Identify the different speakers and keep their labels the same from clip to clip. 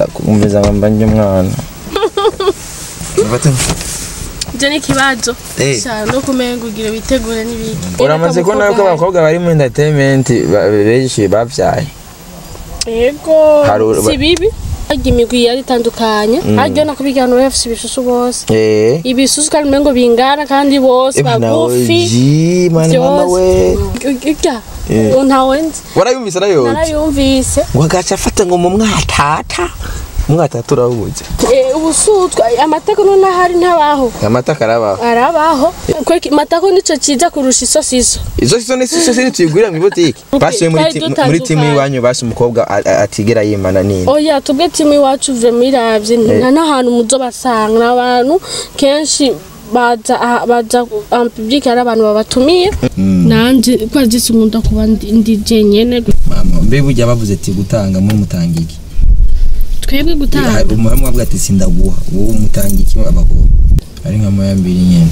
Speaker 1: kumviza ngo mbanje umwana
Speaker 2: ibyo ni ikibazo
Speaker 1: Eh.
Speaker 2: cyane no kumenga ugira witegure n'ibiki
Speaker 1: uramaze kubona ko abakobwa bari muri entertainment ba- benshi bavyaye
Speaker 2: yego
Speaker 1: Hari uru-
Speaker 2: si bibi harya imigwi yari itandukanye harya no kubigira abantu bafise ibisusu bose
Speaker 1: eh
Speaker 2: ibisusu kandi umengo bingana kandi bose
Speaker 1: Eh, nawe
Speaker 2: bagufi
Speaker 1: ji mani mama we
Speaker 2: urya
Speaker 1: Eh.
Speaker 2: ntawe nzi
Speaker 1: warayumvise nayo
Speaker 2: narayumvise
Speaker 1: ngo agaca afata ngo mu mwatata umwatata urawubuze
Speaker 2: Eh, ubusutwa amatako none ahari ntabaho
Speaker 1: amata karabaho
Speaker 2: arabaho kweki matako nico ciza kurusha isosiso
Speaker 1: izo sizo ni sizo siri tuyigurira mu botike basuye muri
Speaker 2: Twari
Speaker 1: ti-
Speaker 2: dutandukanye.
Speaker 1: muri timu iwanyu basi umukobwa a- a- atigera yimana nini
Speaker 2: oya tubwe timu iwacu vuye miravye nta n'ahantu muzo basanga ni abantu kenshi baza aha- baza en public hari abantu babatumiye nanje kwa zisi nkunda kuba ndi ndi jenyene
Speaker 1: mama mbe burya bavuze ati gutanga muri mutanga iki
Speaker 2: twebwe gutanga
Speaker 1: umuhamwe avuga ati sindaguha wowe umutanga iki abakobwa ari nka moya mbiri nyene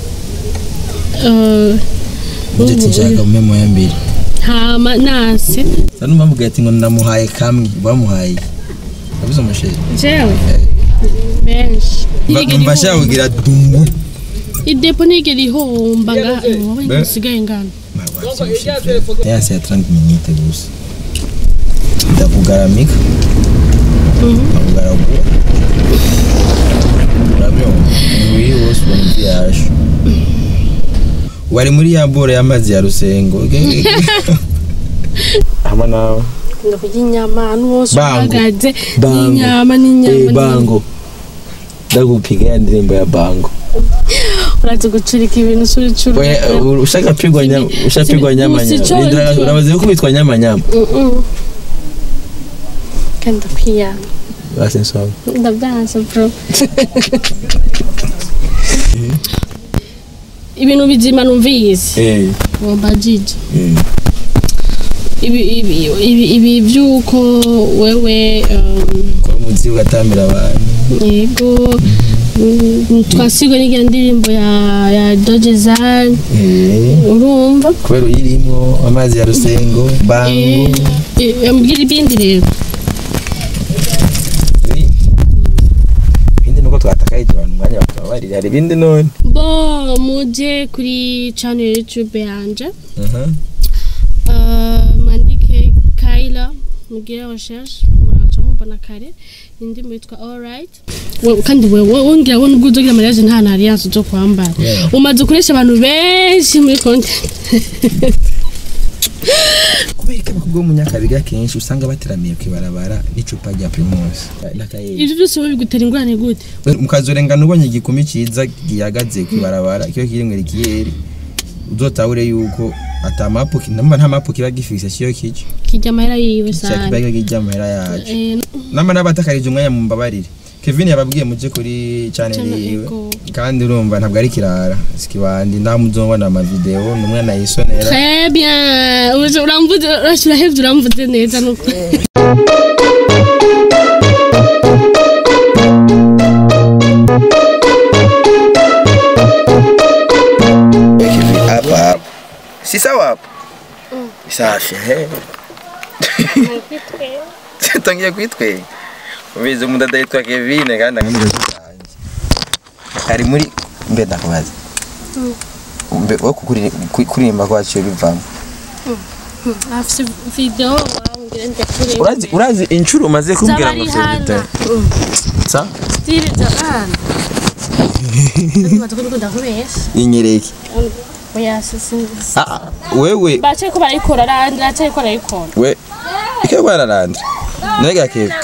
Speaker 2: Eh,
Speaker 1: uje ati nshaka umpe moya mbiri
Speaker 2: hama nase
Speaker 1: sa numva mvuga ati ngo ndamuhaye kamwe bamuhaye yabuze umusheri
Speaker 2: jewe benshi
Speaker 1: mva ashaka kugira dumbu
Speaker 2: idepo nigera ihomba ngaha wowe nsigaye ngana
Speaker 1: yasi ya 30 minute gusa ndakugaramika ndakugaragura urabyumva umubiri wose ubona ibyo yaje wari muri ya boro y'amazi ya rusengo hama nawe
Speaker 2: Kunda kurya inyama ahantu hose
Speaker 1: Bango.
Speaker 2: uhagaze
Speaker 1: Bango.
Speaker 2: n'inyama n'inyama
Speaker 1: Eh,
Speaker 2: n'inyama.
Speaker 1: bango ndagupiga ya ndirimbo ya bango
Speaker 2: uraza gucurika ibintu usura icuru
Speaker 1: Oya, ushaka pigwa nyama ushaka pigwa nyama nyama
Speaker 2: Usicho-
Speaker 1: Nindira- urabaze gukubitwa nyama nyama
Speaker 2: kandi ndakwiyama
Speaker 1: basi nsoma
Speaker 2: ndabyanze bro ibintu bizima numvise
Speaker 1: eh
Speaker 2: ngomba jiji
Speaker 1: eh
Speaker 2: ibi ibi ibi ibi byuko wewe um,
Speaker 1: ko muzi ugatambira abantu
Speaker 2: yego mm, twasigwe n'iyo ndirimbo ya ya dojezan
Speaker 1: eh
Speaker 2: urumva
Speaker 1: kubera uyirimo amazi ya rusengo bango
Speaker 2: ambwira ibindi rero
Speaker 1: ibindi nuko twatakaye igihe abantu umwanya bakababarira hari ibindi none
Speaker 2: bo muje kuri channel ya youtube yanje
Speaker 1: aha
Speaker 2: Uh, mwandike Kaila mugire recherche muraca mubona kare indirimbo yitwa alright We- kandi wewe wongera wo nubwo uzogira mariage nta na alliance zo kwambara
Speaker 1: Yeah.
Speaker 2: umaze kuresha abantu benshi muri content
Speaker 1: kubera ko abakobwa bo mu nyakabiga kenshi usanga bateramiye ku ibarabara n'icupa rya primus n'akayeri
Speaker 2: ivyo byose wowe bigutera ingorane gute
Speaker 1: mukazorengana ubonye igikumi cyiza gihagaze ku ibarabara kiyo kiri ngo rikiyeri uzotabure yuko ata mapu namba nta mapu kiba gifise kiyo kico
Speaker 2: kijya amahera yiwe sana
Speaker 1: kiba kijya amahera yacu
Speaker 2: Eh,
Speaker 1: nama n'abatakarije umwanya mu mbabarire Kevin yababwiye muje kuri channel
Speaker 2: Channel
Speaker 1: yiwe
Speaker 2: Ego.
Speaker 1: kandi urumva ntabwo ari kirara sikibandi ndamuzobona ama video numwe nayisonera
Speaker 2: très bien Uje uramvuze urashira hevye uramvuze neza nuko
Speaker 1: Kevin hapa hapa si sawa hapa safi he tangiye kwitwe ubizi umudada yitwa Kevin kandi angamije kutange ari muri mbe ndakubaza mbe wo kukuri- ku- kuririmba kwacu bivamo
Speaker 2: afise video wambwira ndakure
Speaker 1: urazi urazi inshuro umaze kumbwira ngo
Speaker 2: Zabarihana.
Speaker 1: sa
Speaker 2: stile zabana Ndatuba ndakubesha
Speaker 1: inyereke
Speaker 2: oya sisi
Speaker 1: ah ah, wewe
Speaker 2: bacaye ko barayikora randi racaye ko barayikora
Speaker 1: we ike bararanda nega Kevin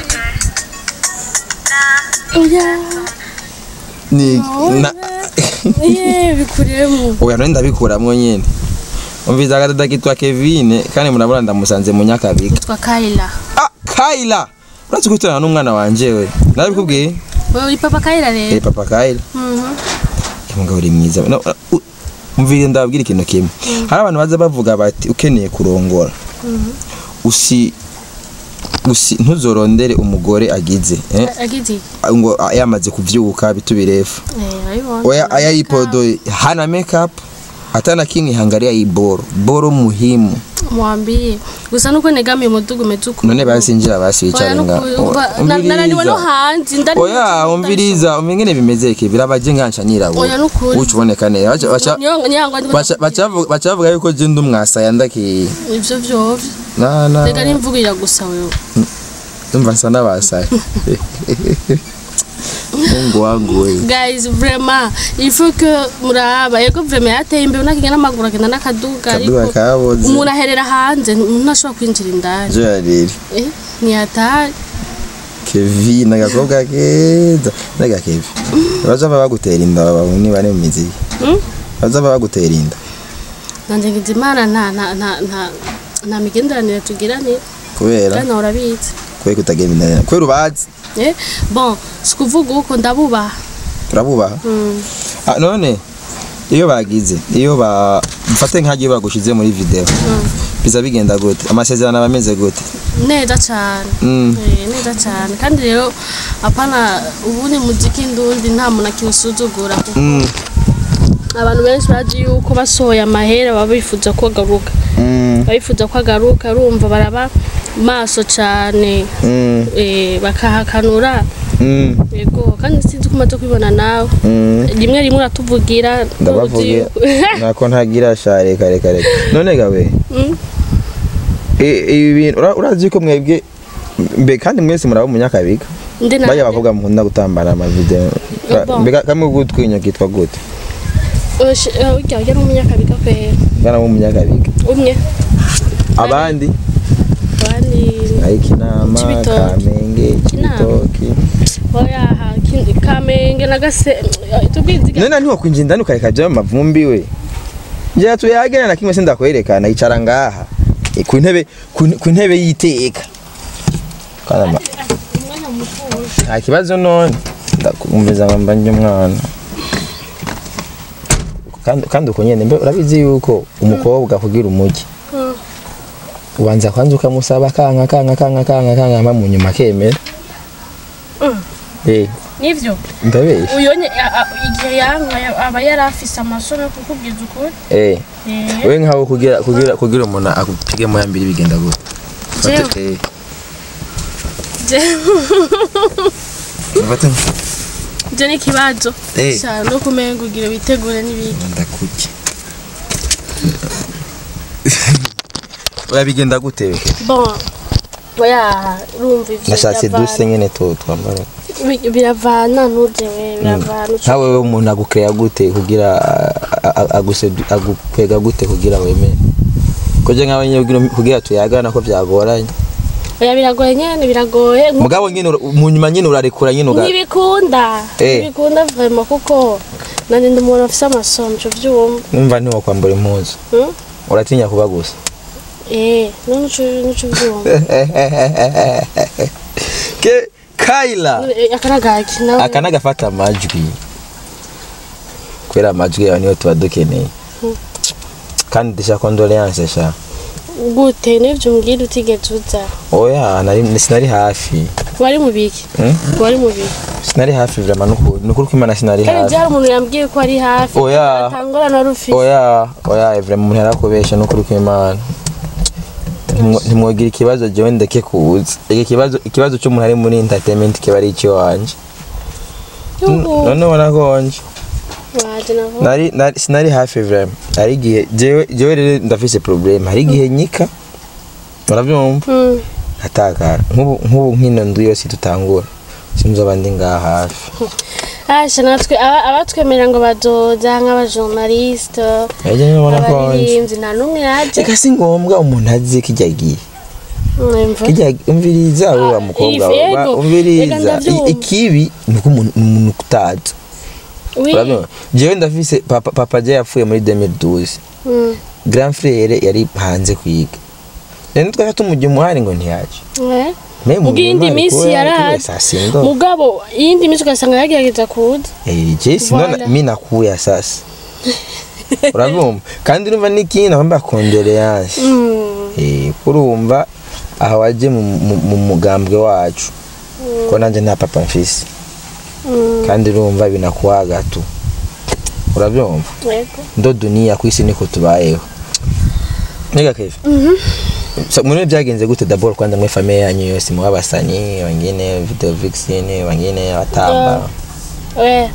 Speaker 2: oya
Speaker 1: ni na
Speaker 2: ye bikuremo
Speaker 1: oya none ndabikuramwo nyene umviza agadada kitwa Kevin kandi murabona ndamusanze mu nyakabiga
Speaker 2: twa Kaila
Speaker 1: ah Kaila urazi guturana n'umwana wanje we nabikubwiye
Speaker 2: wewe uri papa Kaila
Speaker 1: eh
Speaker 2: rero
Speaker 1: papa Kaila
Speaker 2: Mhm.
Speaker 1: umugabo uri mwiza No, u- umvire ndababwira ikintu kimwe hari abantu baza bavuga bati ukeneye kurongora usi usi ntuzorondere umugore agize eh?
Speaker 2: agize
Speaker 1: ngo yamaze kuvyuka bitubirefu
Speaker 2: eh ayibona
Speaker 1: oya aya ipodo hana makeup hata na kimwe hangalia hii boro boro muhimu
Speaker 2: mwambie gusa nuko negamiye umudugu umeze uku
Speaker 1: none basi njira basi
Speaker 2: Oya,
Speaker 1: wicare nga
Speaker 2: nuku- umva, na- nananiwe no hanze ndari
Speaker 1: oya umviriza umengene bimeze ki birabaje nkansha nyirabura
Speaker 2: Oya, nukuri.
Speaker 1: uca uboneka neza Baca- baca-
Speaker 2: Niyo- niyangwa ndiko
Speaker 1: baca- baca bavuga- baca bavuga yuko je ndi umwasaya ndakiye
Speaker 2: ivyo vyovyo
Speaker 1: na na
Speaker 2: reka nimvugirira gusa wewe
Speaker 1: ndumva nsa n'abasaya mungu wangu wewe
Speaker 2: guys vraiment il faut que muraba yego vraiment yateye imbere unakiga n'amaguru agenda n'akaduga
Speaker 1: kaduga
Speaker 2: ariko
Speaker 1: kaboze
Speaker 2: umuntu aherera hanze ntashobora kwinjira indani
Speaker 1: je yariri
Speaker 2: eh ntiyatari
Speaker 1: kevi n'agakobwa keza naga kevi baza baba bagutera inda babahuni bari mu mizi
Speaker 2: Hmm?
Speaker 1: baza baba bagutera inda
Speaker 2: nanje ngize imana nta nta nta nta nta migenderanire tugiranira
Speaker 1: kubera
Speaker 2: kandi nawe urabizi
Speaker 1: kubera kutagenda inda kubera ubazi
Speaker 2: eh bon si ukuvuga uko ndabubaha
Speaker 1: urabubaha
Speaker 2: Mm.
Speaker 1: Ah, none iyo bagize iyo ba mfate nk'agiye bagushize muri video biza bigenda gute amasezerano aba ameze gute
Speaker 2: neza cyane
Speaker 1: Mm.
Speaker 2: Eh, neza cyane kandi rero apana ubundi muziki ndundi nta muntu akiwusuzugura kuko
Speaker 1: Mm.
Speaker 2: abantu benshi bazi yuko basohoye amahera baba bifuza ko agaruka
Speaker 1: Mm.
Speaker 2: babifuza ko agaruka urumva baraba maso cyane
Speaker 1: Mm.
Speaker 2: eh, bakahakanura
Speaker 1: Mm.
Speaker 2: yego kandi sinzi ko umaze kubibona nawe
Speaker 1: Mm.
Speaker 2: rimwe rimwe uratuvugira
Speaker 1: ndabavuge nako ntagira sha reka reka reka none gawe
Speaker 2: Mm.
Speaker 1: i- ibi bintu ura- urazi ko mwebwe mbe kandi mwese muraba umunyakabiga
Speaker 2: ndi
Speaker 1: bajya
Speaker 2: nanjye
Speaker 1: abakobwa mukunda gutambara amavideo
Speaker 2: Bon.
Speaker 1: mbega kamwe gutwinya kitwa gute
Speaker 2: Osh- eh, urya urya n'umunyakabiga kwera
Speaker 1: bwana w'umunyakabiga
Speaker 2: umwe
Speaker 1: abandi
Speaker 2: abandi
Speaker 1: ariko inama
Speaker 2: Cibitoke.
Speaker 1: kamenge
Speaker 2: Kinama.
Speaker 1: kibitoki
Speaker 2: oyaha kindi- kamenge na gase tubwiziga
Speaker 1: none ntiwo kwinjira indani ukareka bya mavumbi we njya tuyagena na kimwe sindakwerekana icara ngaha Eh, ku ntebe ku ku ntebe y'iteka Kana ma-
Speaker 2: umwanya mutuje
Speaker 1: nta kibazo none ndakumviza ngo mbanje umwana kandi kandi uko nyene mbe urabizi yuko umukobwa kugira umugi
Speaker 2: Mm.
Speaker 1: ubanza kwanza ukamusaba kanka kanka kanka kanka kanka mba mu nyuma akemera
Speaker 2: Mm.
Speaker 1: eh
Speaker 2: nivyo
Speaker 1: ndabesha
Speaker 2: uyonye a- a- igihe yanka ya- aba yari afise amasomo yo kukubwiza ukuri
Speaker 1: eh
Speaker 2: Eh,
Speaker 1: we nkaho kugira kugira kugira umuntu akupige mu yambiri bigenda gute
Speaker 2: Jewe.
Speaker 1: Fate- eh,
Speaker 2: je-
Speaker 1: fate
Speaker 2: je n'ikibazo
Speaker 1: Eh.
Speaker 2: cyane no kumenga ugira witegure n'ibiki
Speaker 1: ndakuki oya bigenda gute we
Speaker 2: bon oya urumva ivyo
Speaker 1: nashatse
Speaker 2: biravana.
Speaker 1: duse nyene tu twambara
Speaker 2: Bi- biravana ntuje we biravana uca-
Speaker 1: nkawe we umuntu agukeya gute kugira a- a- aguse agukwega gute kugira wemere koje nkawe nyine kugira- kugira tuyagana ko byagoranye
Speaker 2: oya biragoye nyene biragoye nku-
Speaker 1: mugabo nyine ura- mu nyuma nyine urarekura nyine uga
Speaker 2: ntibikunda
Speaker 1: Eh.
Speaker 2: ntibikunda vraiment kuko nanje ndi umuntu afise amasomo cyo vyumva
Speaker 1: numva ntiwakwambura impuzu
Speaker 2: Hmm?
Speaker 1: uratinya kuba gusa
Speaker 2: eh none uco nico vyumva
Speaker 1: ke Kayla
Speaker 2: Eh, akaragaki nawe
Speaker 1: aka nagafata amajwi kubera amajwi yawe niyo tuba dukeneye kandi ndashaka condoleance sha
Speaker 2: gute nivyo umbwira utigeze uza
Speaker 1: oya nari sinari hafi
Speaker 2: wari mu biki
Speaker 1: Hmm?
Speaker 2: wari mu biki
Speaker 1: sinari hafi vraiment nukuri nukuri ko imana sinari
Speaker 2: kandi
Speaker 1: hafi
Speaker 2: byari umuntu yambwiye ko ari hafi
Speaker 1: Oya.
Speaker 2: atangorana wari ufise
Speaker 1: oya oya vraiment umuntu yarakubesha nukuri ko imana Ntimwo- ntimwogira ikibazo jewe ndeke kuza iki kibazo ikibazo cy'umuntu ari muri entertainment kiba ari icyo wanje
Speaker 2: Yuhu.
Speaker 1: none wanagonje
Speaker 2: waje navo
Speaker 1: nari nari sinari hafi vraiment hari igihe jewe jewe rero ndafise problem hari igihe nyika urabyumva
Speaker 2: Mm.
Speaker 1: atakara nk'ubu nk'ubu nk'ino ndu yose tutangura sinzoba ndi ngaha hafi
Speaker 2: Asha natwe aba- abatwemerera ngo bazoza nk'abajournaliste
Speaker 1: ejye nyibona konje
Speaker 2: abaririmbyi nta n'umwe yaje
Speaker 1: reka si ngombwa umuntu azi kijya gihe
Speaker 2: Mwumva?
Speaker 1: kijya umviriza we wa
Speaker 2: Ah,
Speaker 1: mukobwa
Speaker 2: if-
Speaker 1: we,
Speaker 2: yego.
Speaker 1: wa-
Speaker 2: Reka
Speaker 1: umviriza
Speaker 2: ndabyumva.
Speaker 1: I- ikibi ni uko umuntu ni umuntu utazi
Speaker 2: Oui.
Speaker 1: urabyumva jewe ndafise papa papa je yapfuye muri 2012
Speaker 2: Mm.
Speaker 1: grand frère yari hanze kwiga rero twari tumujya umuhari ngo ntiyaje
Speaker 2: Eh?
Speaker 1: Me mu
Speaker 2: Ubw'iyindi
Speaker 1: muhari
Speaker 2: minsi
Speaker 1: kuba
Speaker 2: yaraje.
Speaker 1: yaragiye saa sindo
Speaker 2: mugabo iyindi minsi ugasanga yagerageza kuza
Speaker 1: eh je sinona
Speaker 2: Voilà.
Speaker 1: mimi nakuya sasa urabyumva kandi urumva n'ikindi nakwambara condoleance
Speaker 2: Mm.
Speaker 1: eh kurumva aha waje mu, mu, mu mugambwe wacu ko nanje nta papa mfise
Speaker 2: Mm.
Speaker 1: kandi urumva binakuwaga tu urabyumva
Speaker 2: yego
Speaker 1: ndo dunia ku isi niko tubayeho Nega Kevin so, muri byagenze gute d'abord kwanza mwe famille yanyu yose mu abasani wengine video vixen wengine batamba
Speaker 2: we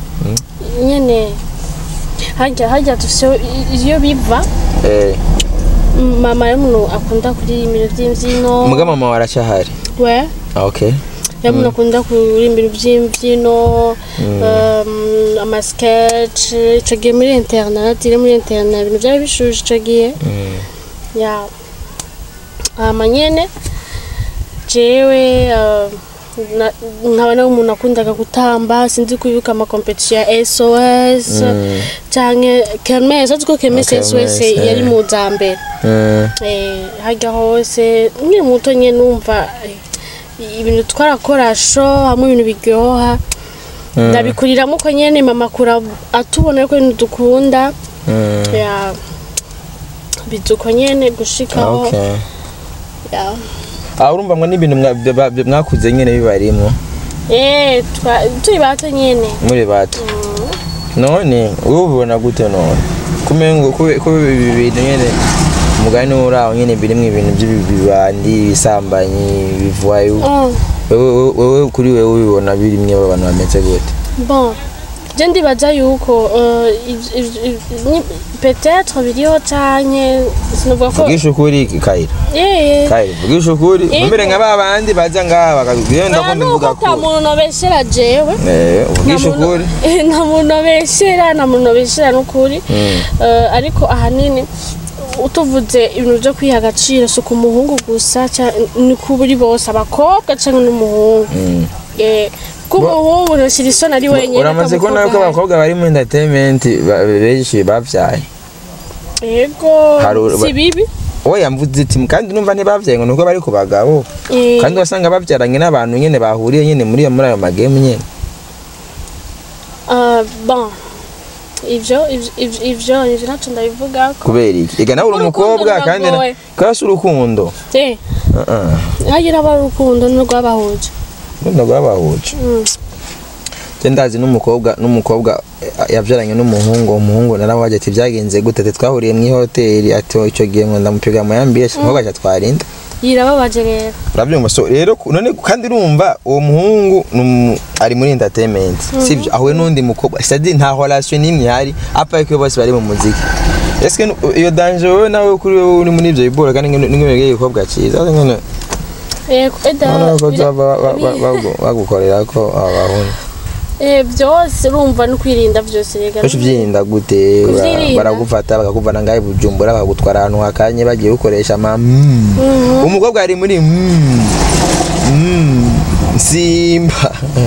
Speaker 2: nyene hajya hajya dufise iyo biva
Speaker 1: eh
Speaker 2: mama y'umuntu akunda kuririmba ivy'imvyino
Speaker 1: muga mama waracyahari
Speaker 2: we
Speaker 1: ah, okay
Speaker 2: iyo umuntu akunda kuririmba ivy'imvyino um, amasketch ico gihe muri internet iri muri internet ibintu vyari bishuje ico gihe
Speaker 1: mm.
Speaker 2: ya hama nyene jewe uh, na- nkaba nawe umuntu akundaga gutamba sinzi kwibuka amakompetisiyo ya sos
Speaker 1: Mm.
Speaker 2: canke kermes azi ko kermes
Speaker 1: Ah,
Speaker 2: sos
Speaker 1: Kermesse,
Speaker 2: yari
Speaker 1: eh.
Speaker 2: mu za mbere
Speaker 1: Mm.
Speaker 2: Eh, harya hose nkiri muto nyene numva eh, ibintu twarakora sho hamwe ibintu biryoha ndabikuriramo ko nyene mama akura atubona ko ibintu dukunda
Speaker 1: Mm.
Speaker 2: ya bizuko nyene gushikaho
Speaker 1: okay
Speaker 2: ya
Speaker 1: ah urumva mwa n'ibintu mwa- bya- bya- mwakuze nyene bibarimo
Speaker 2: eh twa- turi bato nyene
Speaker 1: muri bato none wowe ubibona gute none kumengo kube kube ibi bintu nyene umugani uraho nyene birimwo ibintu by'ibibandi ibisambanyi bivayo
Speaker 2: Mm.
Speaker 1: wewe wewe kuri wewe ubibona birimwe abantu bameze gute
Speaker 2: bon je ndibaza yuko euh, iv- iv- iv- ni- peut-être biriho canke sinovuga ko
Speaker 1: vugisha ukuri kayira
Speaker 2: eh
Speaker 1: kayira vugisha ukuri
Speaker 2: Yego.
Speaker 1: mbere nka ba bandi baza ngaha bakagenda ndakunda
Speaker 2: nuko
Speaker 1: mvuga
Speaker 2: ata
Speaker 1: ko
Speaker 2: muntu nobeshera jewe
Speaker 1: eh vugisha
Speaker 2: Nta muntu-
Speaker 1: ukuri
Speaker 2: Eh, nta muntu nobeshera nta muntu nobeshera n'ukuri Eh, ariko ahanini utuvuze ibintu byo kwiha agaciro si ku muhungu gusa ca- ni ku buri bose abakobwa cyangwa n'umuhungu
Speaker 1: Mm.
Speaker 2: Eh, ko umuhungu ntashyira isoni ari wenyine
Speaker 1: uramaze ko nawe ko
Speaker 2: akamukobwa
Speaker 1: abakobwa bari mu entertainment ba- benshi bavyaye
Speaker 2: yego
Speaker 1: Hari uru-
Speaker 2: si bibi
Speaker 1: oya mvuze iti kandi numva ntibavyaye ngo nuko bari ku bagabo
Speaker 2: Eh,
Speaker 1: kandi wasanga babyaranye n'abantu nyene bahuriye nyene muri muri ayo magame nyene
Speaker 2: ah, bon ivyo ivyo- ivyo ivyo ivyo ntacyo ndabivuga ko
Speaker 1: kubera iki ega nawe uri
Speaker 2: Urukundo
Speaker 1: umukobwa kandi na-
Speaker 2: ruragoye.
Speaker 1: kandi si urukundo
Speaker 2: Eh,
Speaker 1: Uh -uh.
Speaker 2: hagira aba urukundo n'urwabahuje
Speaker 1: rukundo rwabahuje
Speaker 2: Mm.
Speaker 1: je ndazi n'umukobwa n'umukobwa eh, yavyaranye n'umuhungu umuhungu naramubaje ati byagenze gute ati twahuriye mu ihoteli ati "Oh, ico gihe ngo ndamupiga mu yambiye umukobwa aca twarinda
Speaker 2: yirababaje rero
Speaker 1: urabyumva so rero ku- none kandi urumva uwo muhungu ni umu- ari muri entertainment sivyo ahuye n'undi mukobwa c'est-à-dire nta relation n'imwe ihari apa yuko bose bari mu muziki eske nu- iyo danger wowe nawe kuri wowe uri muri ivyo bibora kandi n'ingene igikobwa ciza ngene
Speaker 2: Yego, eda
Speaker 1: none ko
Speaker 2: bira-
Speaker 1: zaba ba- ba-
Speaker 2: bi-
Speaker 1: bagu- bagukorera ko abahungu
Speaker 2: eh, byose urumva no kwirinda byose rega
Speaker 1: Benshi ubyirinda gute Bara-
Speaker 2: Kuvyirinda.
Speaker 1: baragufata bakakuvana ngahe bujumbura bakagutwara ahantu hakanye bagiye gukoresha ama mm. umukobwa ari muri mm. Mm. simba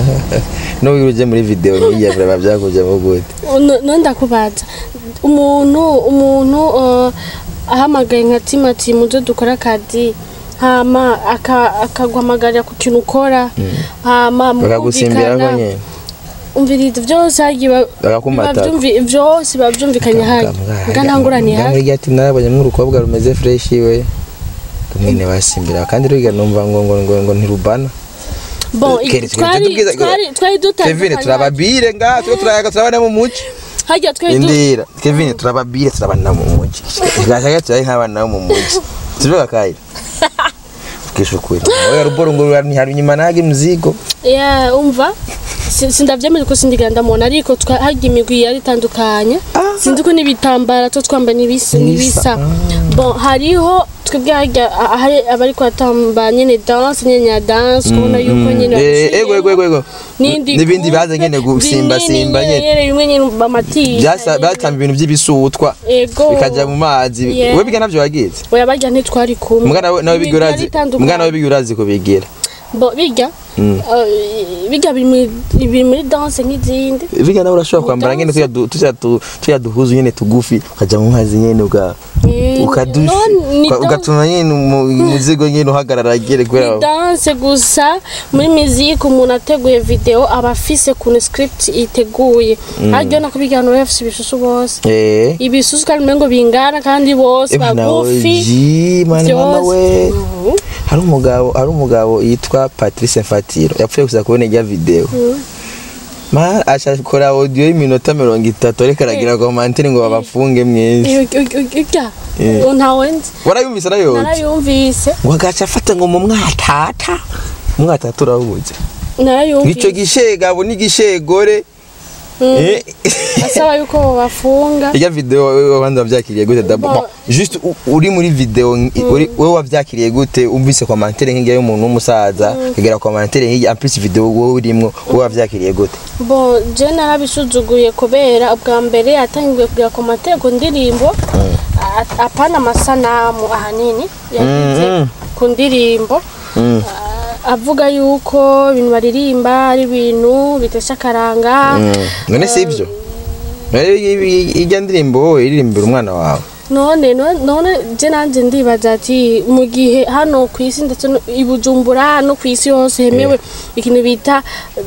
Speaker 1: n'ubu uje muri video nk'iya biraba byakujyamo gute
Speaker 2: No- no ndakubaza umuntu umuntu eh, ahamagaye nka timati muzo dukora akazi hama aka- akaguhamagarira ku kintu ukora hama
Speaker 1: bakagusimbira ko
Speaker 2: mukumvikana
Speaker 1: nyine
Speaker 2: umviriza byose hagiye ba-
Speaker 1: Bakakumata.
Speaker 2: biba byumvi- byose biba byumvikanye hayi nga ntangurane hayi
Speaker 1: muri ati narabonye nk'urukobwa rumeze fresh we mwene basimbira kandi ruga numva ngo ngo ngo, ngo ntirubana
Speaker 2: bon
Speaker 1: Kere,
Speaker 2: twari
Speaker 1: tubwiza-
Speaker 2: twari twari
Speaker 1: Kevin turababire nga twe turayaga turabana mu muci
Speaker 2: hajya twari du
Speaker 1: indira Kevin turababire turabana mu muci gashaka turayi nk'abana bo mu muci tuvuga kayi kisho kweli oya ruboro ngo hari nyuma nage mzigo
Speaker 2: ya umva si- sindavyemera ko sindigenda ndamubona ariko twa- harya imigwi yari itandukanye sinzi ko n'ibitambara two twambaye n'ibisa n'ibisa bon hariho twebwe harya a- hari abari kuhatamba nyene danse nyene ya danse kubona yuko nyene
Speaker 1: Eh, ego ego ego ego
Speaker 2: n'indi
Speaker 1: n'ibindi
Speaker 2: coupe,
Speaker 1: baza nyene gusimba
Speaker 2: binini
Speaker 1: simba nyene
Speaker 2: nyene bimwe nyene bamatiye
Speaker 1: byasa batamba ibintu by'ibisutwa
Speaker 2: ego
Speaker 1: bikaja mu mazi
Speaker 2: Yeah.
Speaker 1: we biga navyo wagize
Speaker 2: oya barya ntitwari kumwe
Speaker 1: mbwa nawe nawe
Speaker 2: Imigwi
Speaker 1: biga
Speaker 2: yari
Speaker 1: urazi
Speaker 2: itandukanye.
Speaker 1: mbwa nawe biga urazi kubigira
Speaker 2: bo biga
Speaker 1: Mm.
Speaker 2: eh, biga biri muri- biri muri danse nk'izindi
Speaker 1: biga nawe urashobora kwambara nyene tuya du- tuya du- tuya duhuzu nyene tugufi ukaja mu mazi nyene uga
Speaker 2: Eh,
Speaker 1: ukadushi
Speaker 2: no, ni
Speaker 1: uka-
Speaker 2: danse.
Speaker 1: ugatuma nyene umu- umuzigo nyene uhagarara gere
Speaker 2: ni
Speaker 1: kubera
Speaker 2: danse gusa muri miziki umuntu ateguye video aba afise kuntu script iteguye haryo nako bigana baba bafise ibisusu bose
Speaker 1: eh
Speaker 2: ibisusu kandi umengo bingana kandi bose
Speaker 1: Eh, nawe
Speaker 2: bagufi
Speaker 1: ji mani mama
Speaker 2: byose.
Speaker 1: we
Speaker 2: Mhm.
Speaker 1: hari umugabo hari umugabo yitwa Patrice Fatiro yapfuye gusa kubona ijya video ma ashakora audio y'iminota mirongo itatu ariko aragira komantere ngo babafunge mwese
Speaker 2: ujya
Speaker 1: Eh.
Speaker 2: ntawe nzi
Speaker 1: warayumvise arayoze
Speaker 2: narayumvise
Speaker 1: ngo agaca afata ngo mu mwatata umwatata urahuze ico
Speaker 2: narayumvise
Speaker 1: gishegabo n'igishegore
Speaker 2: Mm.
Speaker 1: Eh,
Speaker 2: asaba yuko babafunga
Speaker 1: irya video wewe abandi wavyakiriye gute dabo
Speaker 2: Bon.
Speaker 1: Bon, juste u- uri muri video ngi- uri wewe wavyakiriye gute umvise commentaire nk'irya y'umuntu w'umusaza kagera commentaire nk'irya en plus video wowe urimwo wowe wavyakiriye gute
Speaker 2: bo je narabisuzuguye kubera ubwa mbere yatangiye kugira komantere ku ndirimbo a- apana amasanamu ahanini yagize
Speaker 1: Mm.
Speaker 2: ku ndirimbo
Speaker 1: Mm.
Speaker 2: a- avuga yuko ibintu baririmba ari ibintu bitesha akaranga
Speaker 1: Mm. none si ivyo None i- i- irya ndirimbo wowe iririmbira umwana wawe
Speaker 2: none none- none je nanje ndibaza ati mu gihe hano ku isi ndetse no- i Bujumbura no ku isi hose hemewe ikintu bita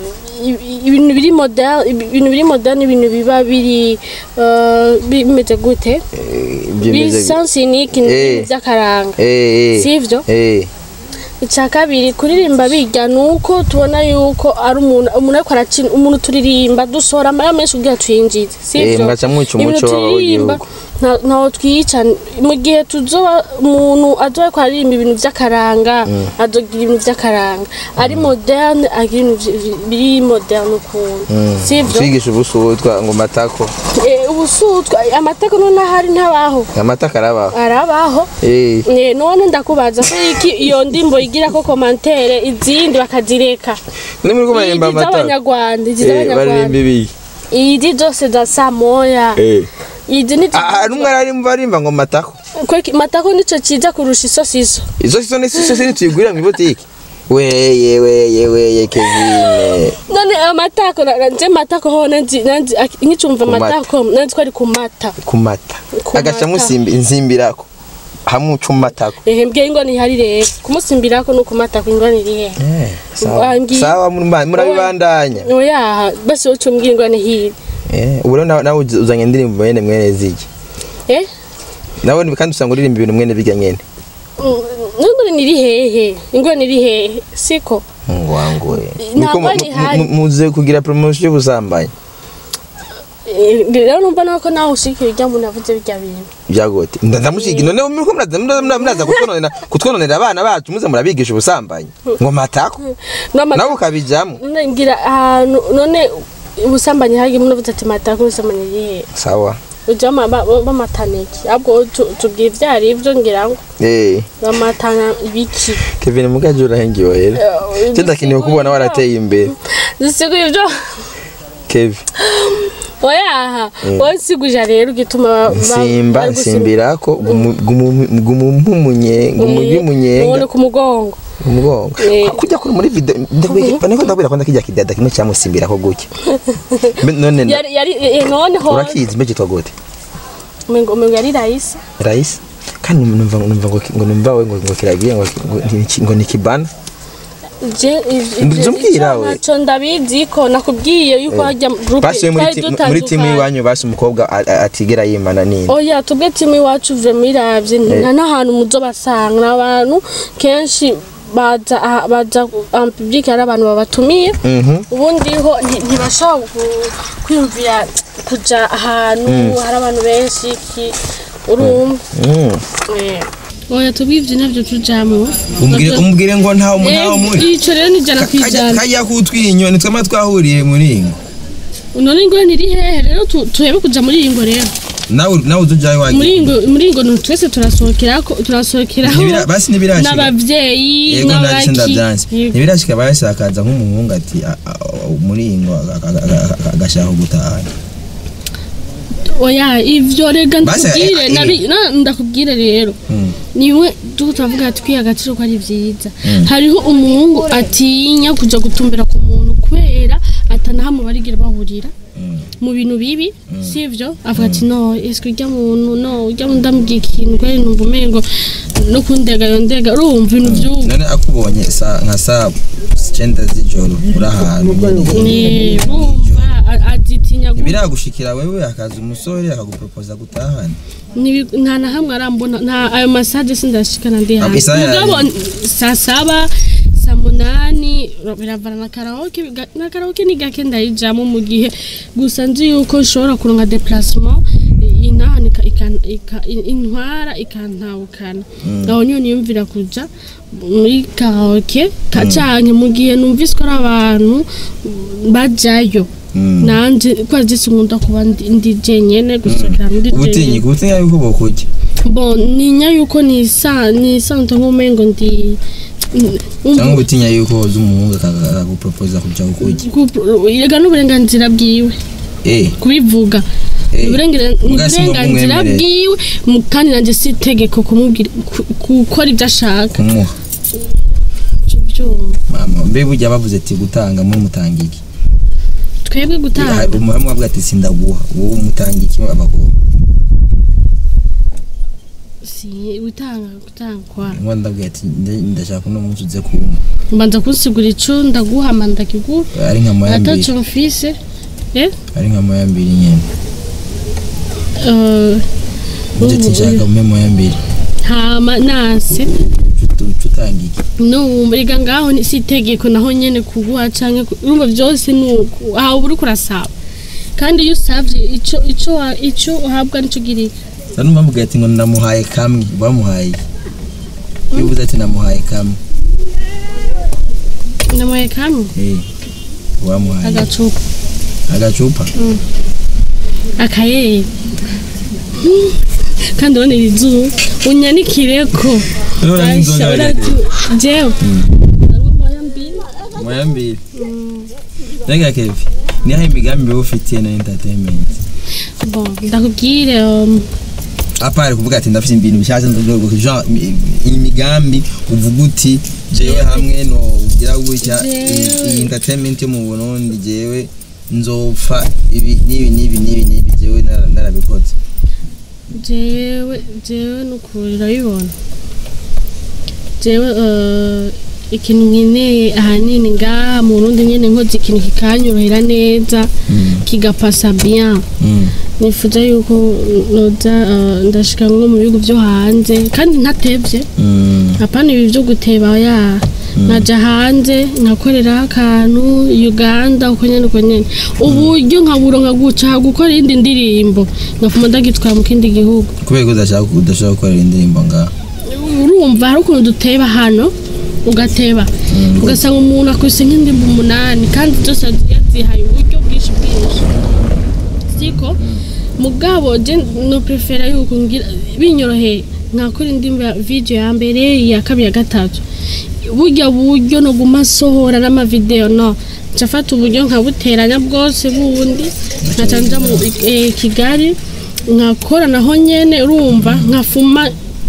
Speaker 2: i- i- ibintu biri moderne ibintu biri moderne ibintu biba biri eh, bimeze gute
Speaker 1: Eh, byemeze bi-
Speaker 2: bisansinike
Speaker 1: Eh.
Speaker 2: by'akaranga
Speaker 1: Eh, eh.
Speaker 2: sivyo
Speaker 1: Eh.
Speaker 2: icya kabiri kuririmba bijya ni uko tubona yuko ari umuntu umuntu ariko arakina umuntu turirimba dusohora amara menshi kugira tuyinjize
Speaker 1: Eh,
Speaker 2: sivyo
Speaker 1: mugaca mwica umuco
Speaker 2: Ibintu turirimba
Speaker 1: w'igihugu.
Speaker 2: nta- ntaho twica mu gihe tuzoba umuntu azoba ariko aririmba ibintu by'akaranga azogira ibintu by'akaranga ari moderne agira ibintu vy- biri moderne ukuntu sivyo
Speaker 1: twigisha ubusutwa ngo matako
Speaker 2: Eh, ubusutwa amateka none ahari ntabaho
Speaker 1: amatako arabaho
Speaker 2: arabaho
Speaker 1: Eh.
Speaker 2: Eh, none ndakubaza ko iki iyo ndimbo igira ko komantere izindi bakazireka
Speaker 1: ni muri ko
Speaker 2: izi
Speaker 1: baririmba amatako
Speaker 2: z'abanyarwanda izi
Speaker 1: Eh, baririmba
Speaker 2: z'abanyarwanda
Speaker 1: ibiki
Speaker 2: izi zose za saa moya
Speaker 1: Eh.
Speaker 2: izi ni
Speaker 1: Ah, hari umwe ararimba barimba ngo matako
Speaker 2: Kweki, matako nico ciza kurusha isosiso
Speaker 1: izo sizo ni sizo ni tuyigurira mu ibotiki weye weye weye kevine
Speaker 2: none amatako na- na- nje matako ho nanzi nanzi ak- nkicumva
Speaker 1: Ku mata.
Speaker 2: matako nanzi ko ari ku mata
Speaker 1: ku mata
Speaker 2: Ku
Speaker 1: agaca
Speaker 2: mata.
Speaker 1: musimbi inzimbirako hamwe uca umatako
Speaker 2: ehe mbwiye ingoni ihari rero kumusimbirako no ku matako ingoni iri hehe
Speaker 1: Eh, sawa
Speaker 2: Wangi-
Speaker 1: sawa murima- murabibandanya
Speaker 2: oyaha basi woca umbwira ingoni hibi
Speaker 1: Eh, ubu rero nawe nawe uzi- uzanye indirimbo mwene mwene ziki
Speaker 2: eh
Speaker 1: nawe ni- kandi usanga uririmba ibintu mwene bijya nyene
Speaker 2: ingoni niri hehe ingoni iri hehe siko
Speaker 1: mungu wangu we
Speaker 2: Ntabwo
Speaker 1: Niko mu-
Speaker 2: ari
Speaker 1: mu-
Speaker 2: hari.
Speaker 1: mu- muze kugira promotion y'ubusambanyi
Speaker 2: Eh, rero numva nawe ko nawe ushikira ujya muntu avuze bijya bintu
Speaker 1: byagote ndamushiga none muriko muraza muraza- muraza kutwononera kutwononera abana bacu muze murabigisha ubusambanyi ngo matako
Speaker 2: N'ama-
Speaker 1: nawe ukabijamo
Speaker 2: none ngira ahantu none ubusambanyi hari umuntu avuze ati matako ubusambanyi iri hehe
Speaker 1: sawa
Speaker 2: ujya bamataniki ahubwo tu- tubwira ibyo ari byo ngira ngo
Speaker 1: eh
Speaker 2: bamatana ibiki
Speaker 1: Kevin mugaje urahengiwe rero cyo ndakiniye kubona warateye imbere
Speaker 2: zisiguye ibyo
Speaker 1: Kevin
Speaker 2: oyaha wowe nsiguje rero ugituma ba- ba-
Speaker 1: nsimba
Speaker 2: bari gusimba.
Speaker 1: nsimbirako gumumunye gumumunyenga
Speaker 2: Ubundi ku mugongo
Speaker 1: umugongo
Speaker 2: Eh.
Speaker 1: kujya kuri muri video ndabwira niko ndabwira ko ndakijya kidada kimwe cyamusimbirako gutya Mbe- none na-
Speaker 2: yari yari eh, noneho
Speaker 1: urakizi mbe cyitwa gute
Speaker 2: umengo umengo yari rahise
Speaker 1: Rais kandi numva numva ngo ngo numva we ngo ngo kiragiye ngo ngo ni- ngo ni kibana
Speaker 2: je
Speaker 1: Nzi umbwira we.
Speaker 2: ntacyo ndabizi ko nakubwiye yuko hajya groupe
Speaker 1: basi muri ti- muri timu iwanyu basi umukobwa a- a- atigera yimana nini
Speaker 2: oya tubwe timu iwacu uve miravye nta n'ahantu muzo basanga n'abantu kenshi baza aha- baza en public hari abantu babatumiye
Speaker 1: Mhm.
Speaker 2: ubundi ho nti- ntibashobora ku- kwiyumvira kuja ahantu hari abantu benshi iki urumva
Speaker 1: Mm.
Speaker 2: Eh. oya tubwivye navyo tujamwo
Speaker 1: umbwire umbwire ngo ntaho mu- ntaho muri
Speaker 2: ico rero ni ijana kwijana
Speaker 1: kajya kutwinyo nitwe twahuriye muri ngo
Speaker 2: none ngo niri hehe rero tu- tuhebe kuja muri iyi ngo rero
Speaker 1: nawe nawe uzujaye
Speaker 2: muri
Speaker 1: wagiye
Speaker 2: iyi ngo muri iyi ngo ni twese turasohokerako turasohokeraho
Speaker 1: Ntibira- basi ntibirashika
Speaker 2: n'abavyeyi
Speaker 1: yego ndabise
Speaker 2: n'abaki
Speaker 1: ndabyanze
Speaker 2: Yego.
Speaker 1: ntibirashika bayasakaza nk'umuhungu ati a- a- muri iyi ngo aga- aga- aga- aga- agashaka gutahana
Speaker 2: oya ivyo rega
Speaker 1: Basi,
Speaker 2: ndakubwire
Speaker 1: eh, eh.
Speaker 2: nabi- na- ndakubwire rero
Speaker 1: Mm.
Speaker 2: niwe tuko turavuga ati kwiha agaciro ko ari vyiza hariho umuhungu atinya kuja gutumbera ku muntu kubera atanahamwe barigira bahurira mu bintu bibi sivyo avuga ati no eske urya muntu no urya muntu ndamubwiye ikintu kweri numva umengo no kundega yondega urumva ibintu vy'ubu
Speaker 1: none akubonye sa- nka saa cyenda z'ijoro uri ahantu nyene.
Speaker 2: Eh, urumva a- azitinya gu-
Speaker 1: ntibiragushikira wewe akaza umusore akagupropoza gutahana
Speaker 2: Nibi- nta na hamwe arambona nta ayo masaje sindashikana ndi
Speaker 1: Ah,
Speaker 2: hanze
Speaker 1: isaha
Speaker 2: mugabo
Speaker 1: yari-
Speaker 2: saa saba saa munani umunani biravana na karaoke biga- na karaoke ni gake ndayijamo mu gihe gusa nzi yuko nshobora kuronka déplacement intahana ika- ika- ika- in- intwara ikantahukana aho niyo niyumvira kuja muri karaoke ka canke mu gihe numvise ko ari abantu bajayo nanje kwa zisi nkunda kuba ndi ndi jenyene gusohokera muri jenyene
Speaker 1: ubutinyika ubutinya yuko bokujya
Speaker 2: bon ninya yuko nisa nisanzwe nk'umengo ndi
Speaker 1: cyangwa ubutinya yuko woza umuhungu akaga- akagupropoza kuja kukujya
Speaker 2: yega n'uburenganzira bwiwe
Speaker 1: eh
Speaker 2: kubivuga
Speaker 1: Eh,
Speaker 2: Uburengira- ni
Speaker 1: muga si ngo
Speaker 2: uburenganzira
Speaker 1: bumwemerere.
Speaker 2: bwiwe mu- kandi nanjye si itegeko kumubwira ku- gukora ibyo ashaka
Speaker 1: kumuha
Speaker 2: Byumva.
Speaker 1: mama mbe burya bavuze ati gutanga muri mutanga iki
Speaker 2: twebwe gutanga
Speaker 1: umuhamwe wavuga ati sindaguha wowe umutanga iki abagabo
Speaker 2: si gutanga gutanga kwa
Speaker 1: ngo ndabwira ati nde- ndashaka uno munsi uze kumpa
Speaker 2: mbanza kunsigura ico ndaguha manda kiguha
Speaker 1: ari nka moya mbiri
Speaker 2: ataco mfise eh
Speaker 1: ari nka moya mbiri nyene
Speaker 2: eh,
Speaker 1: uvuze ati
Speaker 2: ubu-
Speaker 1: nshaka umpe moya mbiri
Speaker 2: hama nase
Speaker 1: Uca- uca utanga iki
Speaker 2: no rega ngaho ni si itegeko naho nyene kuguha canke ku- urumva vyose ni uku aho uba uriko urasaba kandi iyo usavye ico ico wa- ico uhabwa nico girika
Speaker 1: sa numva mvuga ati ngo namuhaye kamwe bamuhaye iki? iyo uvuze ati namuhaye kamwe
Speaker 2: namuhaye kamwe
Speaker 1: eh wamuhaye
Speaker 2: agacupa
Speaker 1: agacupa
Speaker 2: akayeri kandi ubona iri zuba unyanikireko
Speaker 1: Urabona nk'inzoga
Speaker 2: Basha,
Speaker 1: hagati.
Speaker 2: urati- jewe Ndanywa moya mbiri.
Speaker 1: moya mbiri rega kevi niho imigambi wowe ufitiye na entertainment
Speaker 2: bon ndakubwire um,
Speaker 1: apare kuvuga ati ndafite ibintu bishyashya ndavuga genre imi- imigambi uvuga uti jewe hamwe no ugira gutya iyi- iyi entertainment yo mu Burundi jewe nzopfa ibi n'ibi n'ibi n'ibi n'ibi jewe nara- narabikoze
Speaker 2: jewe jewe nukuri urabibona jewe eh, ikintu nkeneye ahanini ngaha mu Burundi nyene nkoze ikintu kikanyorohera neza kigapasa bien
Speaker 1: Mm.
Speaker 2: nifuza yuko noza eh, ndashika nko mu bihugu byo hanze kandi ntatevye
Speaker 1: Mm.
Speaker 2: apana ibi byo guteba ya naja hanze nkakoreraho akantu uganda uko nyene uko nyene uburyo nkaburonka guca gukora iyindi ndirimbo ngafuma ndagitwara mu kindi gihugu
Speaker 1: kubera ko udashaka udashaka gukorera indirimbo ngaha
Speaker 2: urumva hari ukuntu duteba hano ugateba ugasanga umuntu akubise nk'indirimbo umunani kandi zose yazihaye uburyo bwinshi bwinshi siko mugabo je no prefera yuko ngira binyoroheye nkakora indirimbo ya video ya mbere iya kabiri ya gatatu burya buryo no guma sohora n'amavideo no nshafata uburyo nkabuteranya bwose bundi nkaca nja mu eh, kigali nkakora naho nyene urumva nkafuma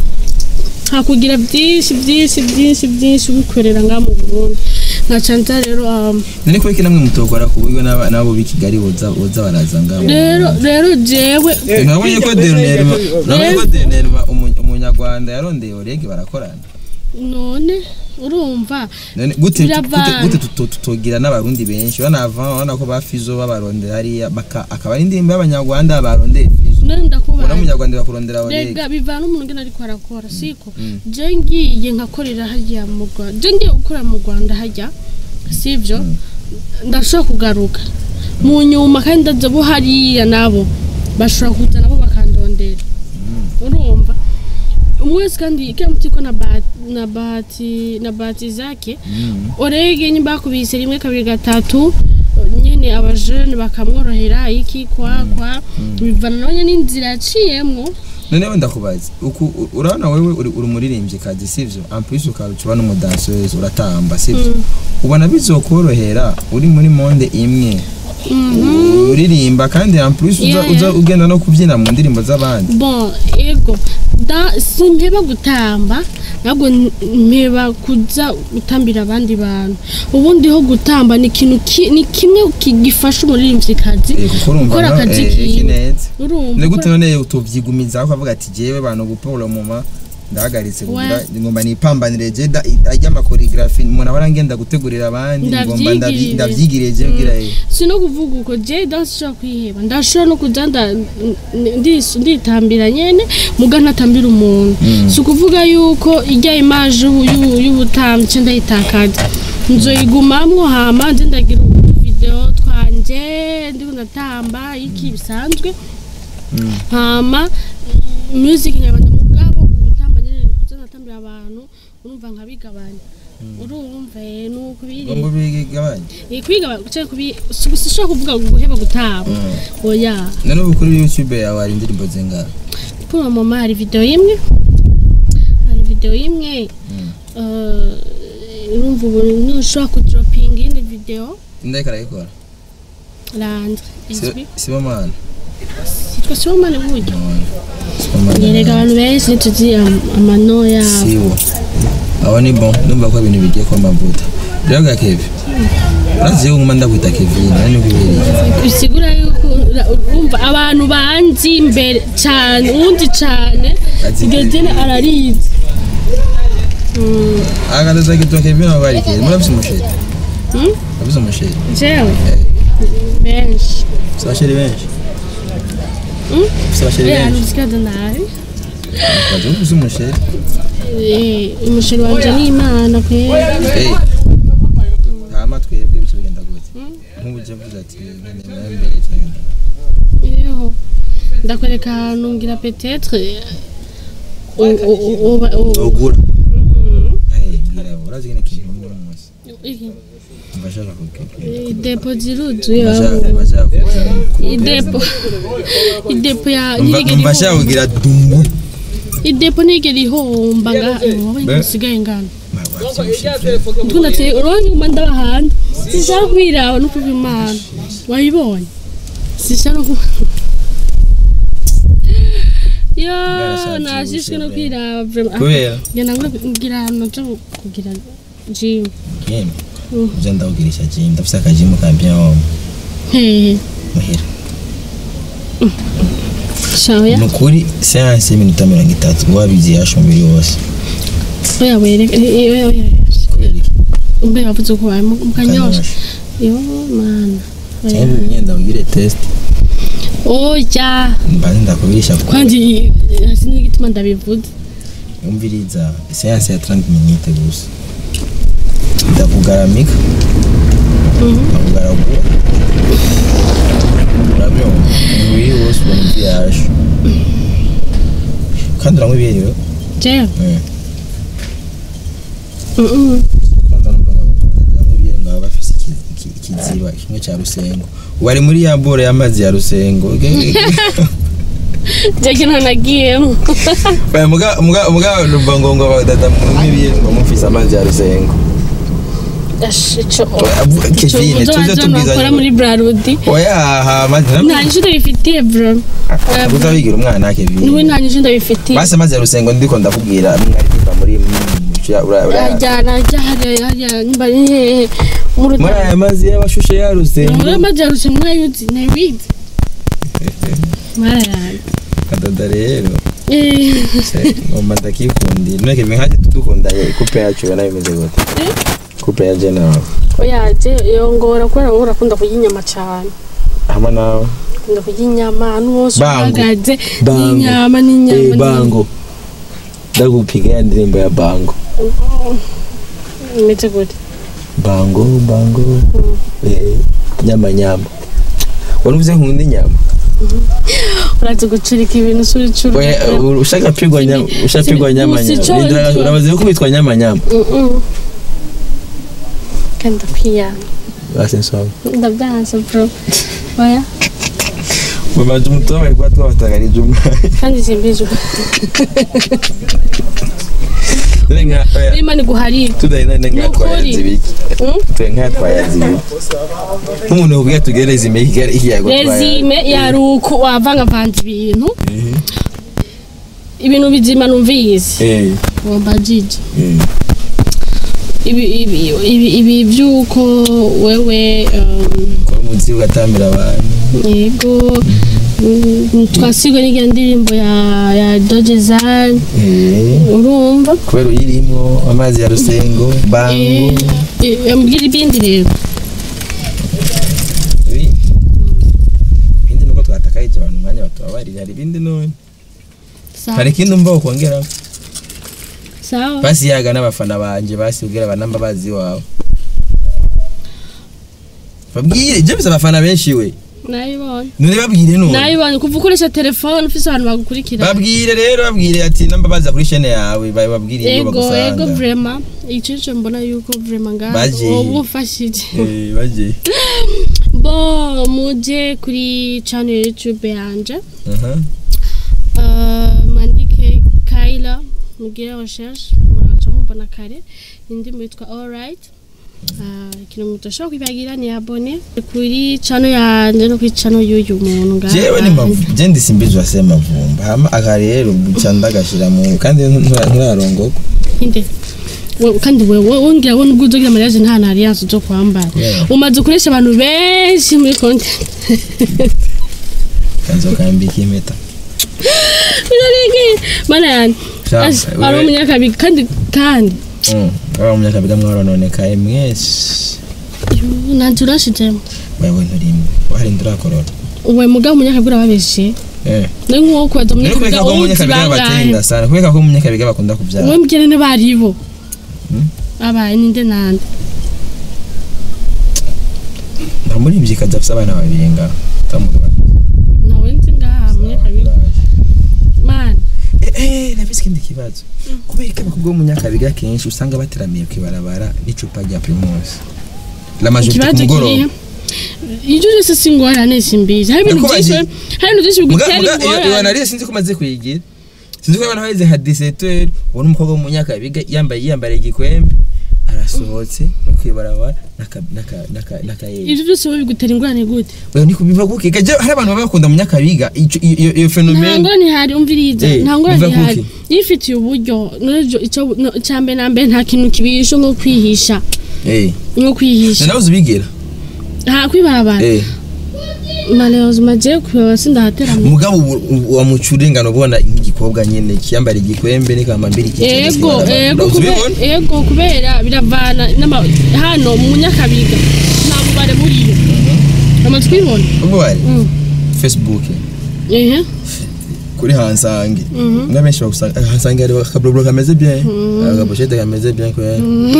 Speaker 2: hakugira byinshi byinshi byinshi byinshi ubikorera ngaha mu Burundi nkaca nza rero um,
Speaker 1: none ko iki namwe mutokora ku buryo n'aba- n'abo b'i Kigali boza boza baraza ngaho
Speaker 2: rero rero jewe
Speaker 1: nabonye ko dernièrement nabonye ko dernièrement umu- umunyarwanda yarondeye orege barakorana
Speaker 2: none urumva
Speaker 1: none gute gute
Speaker 2: Biravana.
Speaker 1: gute tuto- tutogira n'abarundi benshi banava urabona ko ba Fizo babarondera hariya baka akaba ari indirimbo y'abanyarwanda barondeye Fizo
Speaker 2: none
Speaker 1: ubona
Speaker 2: ndakubaza
Speaker 1: umunyarwanda bakurondera orege
Speaker 2: rega bivana umuntu ngena ariko arakora siko je ngiye nkakorera hajya mu Rwanda je ngiye gukorera mu Rwanda hajya sivyo ndashobora kugaruka mu nyuma kandi ndaza bo hariya nabo bashobora kuza nabo bakandondera urumva umwe wese kandi kila mtu iko na bahati, na bahati na bahati zake orege nyimba bakubise rimwe kabiri gatatu nyene abajene bakamworohera iki kwa kwa bivana nawe n'inzira yaciyemwo
Speaker 1: none wenda kubaza uku u- urabona wewe uri uri umuririmbyi kazi sivyo en plus ukaba uba n'umudanseuse uratamba sivyo ubona bizokorohera uri muri monde imwe uririmba kandi en plus uza,
Speaker 2: Yeah,
Speaker 1: uza
Speaker 2: yeah.
Speaker 1: ugenda no kubyina mu ndirimbo z'abandi
Speaker 2: bon ego da simpeba gutamba ntabwo n- mpeba kuza gutambira abandi bantu ubundi ho gutamba ni ikintu ki- ni kimwe ki- gifasha umuririmvyikazi
Speaker 1: Eh, kuko urumva
Speaker 2: gukora
Speaker 1: no,
Speaker 2: akazi
Speaker 1: eh, iki
Speaker 2: kiwe
Speaker 1: neza
Speaker 2: urumva
Speaker 1: ni gute
Speaker 2: gukora-
Speaker 1: none utovyigumizaho ukavuga ati jewe bantu gupora muma ndahagaritse kugira ngomba nipambanire je da- ajya amakoreografi umuntu aba arangenda gutegurira abandi ngomba ndavyi-
Speaker 2: Ndavyigirire.
Speaker 1: ndavyigiriye je kugira eh,
Speaker 2: si no kuvuga uko je ndashobora kwiheba ndashobora no kuja nda- ndi- nditambira nyene muga ntatambira umuntu si ukuvuga yuko ijya imaje y'ubu- y'ubu- y'ubutambyi ce ndayitakaza nzoyigumamwo hama nze ndagira video twanje ndiko ndatamba iki bisanzwe hama music nyarwanda mugabo gutamba nyene kuza natambira abantu urumva nkabigabanya urumva eh, nuko biri
Speaker 1: ngo bigabanye
Speaker 2: Eh, kwigabanya cyangwa kubi sishobora kuvuga ngo guheba gutamba oya
Speaker 1: none ubu kuri youtube yawe hari indirimbo zingahe
Speaker 2: kuri uwo mama hari video imwe hari video imwe eh, urumva ubu ntushobora kudropinga iyindi video
Speaker 1: indahika arayikora
Speaker 2: landre izwi
Speaker 1: sibomana
Speaker 2: yitwa sibomane buryo
Speaker 1: sibomana
Speaker 2: yereka abantu benshi ntituzi am- amano yabo
Speaker 1: siwo abo ni bon ndumva ko ibintu bigiye kuba amavuta rero ga kevi urazi yo nguma ndakwita kevin nani kubereye
Speaker 2: bisigura yuko ura- urumva abantu banzi imbere cyane uwundi cyane
Speaker 1: Azi
Speaker 2: igezene ararizi Mm,
Speaker 1: akataza kitwa kevin abo bari kezi murafise umusheri
Speaker 2: mm,
Speaker 1: murafise umusheri
Speaker 2: jewe benshi
Speaker 1: ufise abasheri benshi
Speaker 2: Mm?
Speaker 1: ufise abasheri
Speaker 2: Eh,
Speaker 1: benshi
Speaker 2: anuzikaza nabi
Speaker 1: ukaza ufise umusheri
Speaker 2: Eh, umusheri wanje ni imana kwera
Speaker 1: Eh. hama twebwe bice bigenda gute nk'ubu uje mvuze ati nkeneye mbere cyagenda
Speaker 2: Yeho. ndakwereka ahantu ngira petetre u- u- u- uba- u-
Speaker 1: ugura
Speaker 2: Mm.
Speaker 1: Eh, mbwira urazi kene kintu muri uno munsi
Speaker 2: Iki.
Speaker 1: mbashaka kukubwira
Speaker 2: idepo ziruzuye
Speaker 1: mbashaka mbashaka
Speaker 2: idepo idepo ya
Speaker 1: Mba-
Speaker 2: nigera
Speaker 1: mbashaka kugira dumbu
Speaker 2: idepo nigera ihomba nga wowe
Speaker 1: Be-
Speaker 2: nsigaye ngana
Speaker 1: Wabyibushye.
Speaker 2: ndikunda ati uronke nguma ndaba hanze sishaka kwiraba no kuva imana wayibonye sishaka no kuba yo
Speaker 1: Bwarashatse
Speaker 2: nashishwe no
Speaker 1: ubuse,
Speaker 2: kwiraba vraiment
Speaker 1: kubera
Speaker 2: ngenda ngira ahantu nja kugira gym
Speaker 1: yemwe
Speaker 2: Mm.
Speaker 1: uje ndawugirisha jimu ndafise akajimu ka bien homme
Speaker 2: hehe
Speaker 1: muhira
Speaker 2: shaya
Speaker 1: ni ukuri seanse y'iminota mirongo itatu wabizi yasha umubiri wose
Speaker 2: oya wereka oya oya
Speaker 1: kubera iki
Speaker 2: mbe wavuze ko wawe mukanyosha
Speaker 1: Kanyosha.
Speaker 2: yo mana Oya.
Speaker 1: cyangwa nyine ndawugire test
Speaker 2: oya
Speaker 1: mbanze ndakubirisha kuko
Speaker 2: kandi hasi n'igituma ndabivuze
Speaker 1: umviriza seanse ya 30 minute gusa ndakugaramika ndakugaragura urabyumva umubiri wose ubona ibyo yasha kandi uranywa ibiyeriwe
Speaker 2: jewe
Speaker 1: Eh.
Speaker 2: Mm-mm.
Speaker 1: kwanza numva nk'ibiyeri ngaba bafise iki- iki- ikiziba kimwe cya rusengo bari muri ya bore y'amazi ya rusengo
Speaker 2: je kino nagiyemo
Speaker 1: Oya, muga muga muga numva ngo ngo badada nk'ibiyeri ngo mufise amazi ya rusengo
Speaker 2: ico
Speaker 1: Avu- Kevin tuze tubwizanye
Speaker 2: bakora muri brarudi
Speaker 1: oya aha amazi
Speaker 2: nta nyishu ndabifitiye bro
Speaker 1: uza wigira umwana Kevin
Speaker 2: niwe nta nyishu ndabifitiye
Speaker 1: basi amazi ya rusengo ndiko ndakubwira mwaririmba muri ura- ura-
Speaker 2: ajyana ajya hariya hariya nimba ni hehe mu
Speaker 1: muri
Speaker 2: rutaro
Speaker 1: aya mazi y'abashushe ya rusengo
Speaker 2: muri amajarushe mwayuzi ntabizi mwarayana
Speaker 1: kadoda rero
Speaker 2: Eh,
Speaker 1: se, ngomba ndakikundira none Kevin nkaje tudukundanye coupe yacu ubona bimeze gute coupe ya Jenna
Speaker 2: oya je yongora kubera wowe urakunda kurya inyama cyane
Speaker 1: hamwe nawe
Speaker 2: ukunda kurya inyama ahantu hose
Speaker 1: Bango.
Speaker 2: uhagaze
Speaker 1: Bango.
Speaker 2: n'inyama n'inyama
Speaker 1: Eh, bango ndagupiga ya ndirimbo ya bango
Speaker 2: imeze gute
Speaker 1: bango bango eh, nyama nyama wari uvuze nkunda inyama
Speaker 2: uraza gucurika ibintu usura icuru
Speaker 1: Oya, uh, ushaka pigwa nyama ushaka pigwa nyama nyama
Speaker 2: Usicho-
Speaker 1: Nindira- urabaze ko bitwa nyama nyama
Speaker 2: kandi ndakwiyana
Speaker 1: basi nsoma
Speaker 2: ndabyanze bro oya
Speaker 1: mamaje umutobe bari kuba twabatagarije umwana
Speaker 2: kandi simbizi
Speaker 1: Dore nka oya
Speaker 2: niba ni guharira
Speaker 1: tudahina nka
Speaker 2: Ni ukuri.
Speaker 1: twayazi ibiki twe nka twayazi ibiki nk'umuntu ukubwiye tugereze imeki ikari ikiyago
Speaker 2: rezime yaruko wavangavanze ibintu ibintu bizima numvise
Speaker 1: eh
Speaker 2: womba jiji
Speaker 1: eh
Speaker 2: ibi ibi ibi ibi byuko wewe um,
Speaker 1: ko munsi ugatamira abantu
Speaker 2: yego mm, twasigwe n'iyo ndirimbo ya ya dojezan
Speaker 1: eh
Speaker 2: urumva
Speaker 1: kubera uyirimo amazi ya rusengo bango
Speaker 2: ambwira ibindi rero
Speaker 1: ibi ibindi nuko twatakaje abantu umwanya batubabarira hari ibindi none
Speaker 2: sawa
Speaker 1: hari ikindi umva ukongeraho
Speaker 2: sawa
Speaker 1: basi yaga n'abafana banje basi ubwira abanamba bazi iwawe babwire je mfise abafana benshi we
Speaker 2: nayibonye
Speaker 1: none babwire none
Speaker 2: nayibonye kuva ukoresha telefone ufise abantu bagukurikira
Speaker 1: babwire rero babwire ati namba baza kuri shene yawe ba- babwire iyo
Speaker 2: ego ego
Speaker 1: bagusanga
Speaker 2: vrema ico nico mbona yuko vrema ngaho
Speaker 1: Baje.
Speaker 2: wowe umfashije
Speaker 1: Eh, baje
Speaker 2: bo muje kuri channel ya youtube yanje
Speaker 1: aha
Speaker 2: Uh, mwandike Kyla mugire recherche muraca mubona kare indirimbo yitwa alright Uh, ikintu mudashobora kwibagira ni abone kuri channel yanje no kuri channel y'uyu muntu ngaha
Speaker 1: jewe ni mavu je ndisimbizwa se mavumba hama aka rero buca ndagashira mu kandi ntura- nturarongoka
Speaker 2: inde We- kandi wewe wongera wo nubwo uzogira mariage nta na alliance zo kwambara
Speaker 1: Yeah.
Speaker 2: umaze ukoresha abantu benshi muri content
Speaker 1: kanzokambika impeta
Speaker 2: birarengeye mana yanjye
Speaker 1: Sha,
Speaker 2: Asi,
Speaker 1: wewe-
Speaker 2: ari umunyakabiga kandi kandi
Speaker 1: aba munyakabiga mwarononekaye mwese
Speaker 2: Yuh, nanje urashijemo
Speaker 1: wewe nturimwe wari ndurakorora
Speaker 2: uwe mugabo umunyakabiga urababeshe
Speaker 1: eh
Speaker 2: ni nk'uwo kubaza
Speaker 1: Nari kubeka
Speaker 2: umunyakabiga
Speaker 1: ko
Speaker 2: uzi
Speaker 1: munyakabiga
Speaker 2: bangahe
Speaker 1: batenda sana kubeka ko munyakabiga bakunda kubyara
Speaker 2: uwe mbwirane baribo
Speaker 1: Hmm?
Speaker 2: abaye ninde nande
Speaker 1: nta muririmbyi kaza afise abana babiri ngaho tamuga
Speaker 2: nawe nzi ngaha umunyakabiga mana
Speaker 1: eh eh nafise ikindi kibazo kubera ko abakobwa b'umunyakabiga kenshi usanga bateramiye kwibarabara n'icupa rya primus la majorité ku
Speaker 2: ikibazo
Speaker 1: mugoroba
Speaker 2: kirihe ibyo byose si ingorane simbizi hari ibintu byinshi
Speaker 1: Nakubaje.
Speaker 2: hari ibintu byinshi
Speaker 1: muga
Speaker 2: bigutera
Speaker 1: muga iyo iyo
Speaker 2: ingorane
Speaker 1: anariye sinzi ko maze kuyigira sinzi ko abantu bageze nka 17 ubona umukobwa w'umunyakabiga yambaye yambariye igikwembe arasohotse no kwibarabara naka naka naka naka
Speaker 2: ibyo byose wowe bigutera ingorane gute
Speaker 1: wewe niko biva guke gaje hari abantu baba bakunda munyakabiga ico- iyo iyo- iyo
Speaker 2: nta
Speaker 1: phenomene
Speaker 2: ngorane ihari umviriza
Speaker 1: Eh,
Speaker 2: nta ngorane
Speaker 1: uva
Speaker 2: ihari
Speaker 1: kuki?
Speaker 2: iyo ufitiye uburyo n'ejo icyo no- icya mbere na mbere nta kintu kibishe nko kwihisha
Speaker 1: eh
Speaker 2: nko kwihisha
Speaker 1: nawe uzibigira
Speaker 2: nta kwibarabara
Speaker 1: eh
Speaker 2: malheureusement je kwibarabara sindahateramo
Speaker 1: mugabo ubu- ubu wamuca urengana ubona nk'igikobwa nyene kiyambara igikwembe n'ikamambiri
Speaker 2: ego ego kube- ego kubera biravana n'ama- hano mu nyakabiga nta bubare buriyo amaze kubibona
Speaker 1: ubwo bari
Speaker 2: Mm.
Speaker 1: facebook
Speaker 2: ehe
Speaker 1: kuri hansange
Speaker 2: Mhm.
Speaker 1: nga benshi bagusanga hansange hari akaburuburo kameze bien agaposhete kameze bien kwera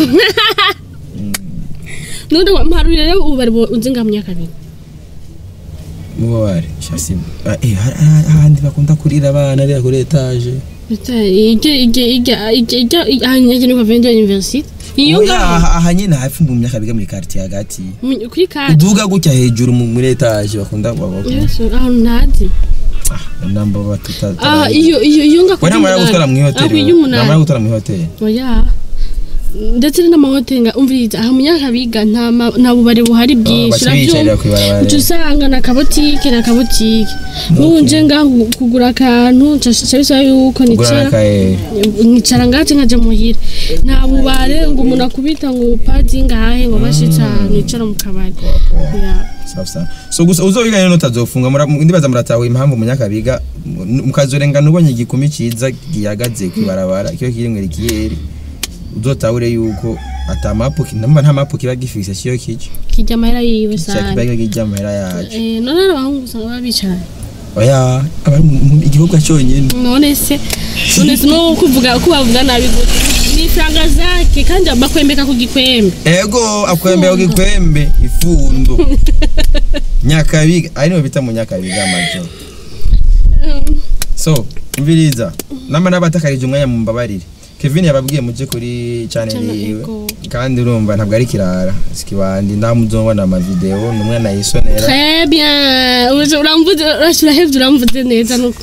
Speaker 2: nundi mparurire rero ububare bu- uzi nga mu nyakabiga
Speaker 1: mubo bari shasi Ah, eh hari- hari- ahandi bakunda kurira abana rero kuri etage
Speaker 2: ijya ijya ijya ijya ijya ahanyanya ni kwa vende university iyo
Speaker 1: Oya,
Speaker 2: ngaho
Speaker 1: aha aha nyene hafi mu myaka biga muri quartier hagati
Speaker 2: mu- kuri kadi
Speaker 1: uduga gutya hejuru mu- muri etage bakunda baba
Speaker 2: yesu ahantu ntazi
Speaker 1: namba batuta
Speaker 2: ah iyo iyo iyo nga
Speaker 1: we ntamara gutwara mu
Speaker 2: ako
Speaker 1: ihoteli
Speaker 2: iyo
Speaker 1: ntamara
Speaker 2: umunani
Speaker 1: gutwara mu ihoteli
Speaker 2: oya ndetse n'amahoteli nga umviriza aha mu nyakabiga nta ma- nta bubare buhari bwinshi
Speaker 1: baca biyicarira kw'ibarabara
Speaker 2: uca usanga na kabotike na kabotike nk'ubu nje ngaho kugura akantu nca bisaba yuko
Speaker 1: kugura
Speaker 2: nicara
Speaker 1: n'akaye
Speaker 2: nkicara ngati nkaja muhira nta bubare ngo umuntu akubita ngo padi ngahe ngo bashitse ahantu yicara mu kabari Ya.
Speaker 1: safi sana so gusa uzobiga rero utazofunga mura- ndibaza muratawe impamvu munyakabiga mu- mukazorengana ubonye igikumi ciza gihagaze kwibarabara kiyo kiri mwere kiyeri uzotahure yuko ata mapu namba nta mapu kiba gifise siyo kico
Speaker 2: kirya amahera yiwe
Speaker 1: kiba
Speaker 2: sana
Speaker 1: kiba kijya amahera yacu
Speaker 2: Eh, none hari abahungu usanga baba bicaranye
Speaker 1: oya abari mu- mu- igihugu cyonyine
Speaker 2: none se none se no kuvuga ko bavuga nabi gute ni franga zake kandi bakwembeka ku gikwembe
Speaker 1: ego akwembe gikwembe ifundo nyakabiga ari no bita mu nyakabiga amajo so mviriza namba nabatakarije umwanya mu mbabarire Kevin yababwiye muje kuri channel
Speaker 2: Channel
Speaker 1: yiwe
Speaker 2: Ego.
Speaker 1: kandi urumva ntabwo ari kirara sikibandi ndamuzobona ama video numwe nayisonera
Speaker 2: très bien uje uramvuze urashira hevye uramvuze neza nuko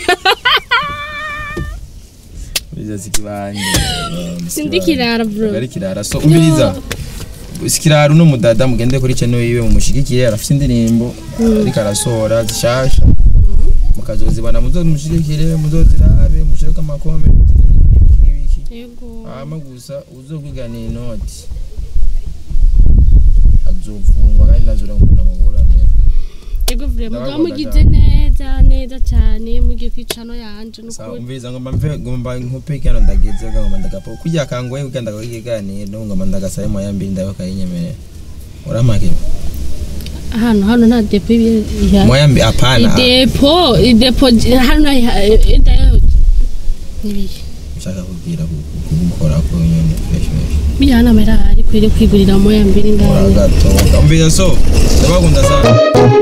Speaker 1: mviriza sikibandi
Speaker 2: sindi kirara bro
Speaker 1: ntabwo ari kirara so umviriza sikirara uno mudada mugende kuri channel yiwe mumushigikire arafite indirimbo ariko arasohora zishasha mukazozibana muzomushigikire muzozirabe mushireko amakomenti n'ibiki n'ibiki
Speaker 2: yego
Speaker 1: hama gusa uzokwigana inoti azofungwa kandi ndazura ngo ndamuburane
Speaker 2: yego vraiment
Speaker 1: Ndababona
Speaker 2: muba mugize
Speaker 1: cyane.
Speaker 2: neza neza cyane mugiye kwicano yanje
Speaker 1: Sa
Speaker 2: nukuri
Speaker 1: umviriza ngomba mve ngomba nkupe kano ndageze ngomba ndagapo kujya kangoye kugenda kukiganira ngomba ndagasaye mu yambiri ndayo kayinyemerera uramake
Speaker 2: hano hano nta depo ibi- ihari
Speaker 1: moyambi apana
Speaker 2: idepo idepo hano nta ihari idayo nibiki
Speaker 1: ushaka kubwira gukora ko nyene fresh fresh
Speaker 2: bijyana amahera ahari ukwiriye kwigurira moya mbiri ngaho
Speaker 1: gato umvira so ndabakunda sana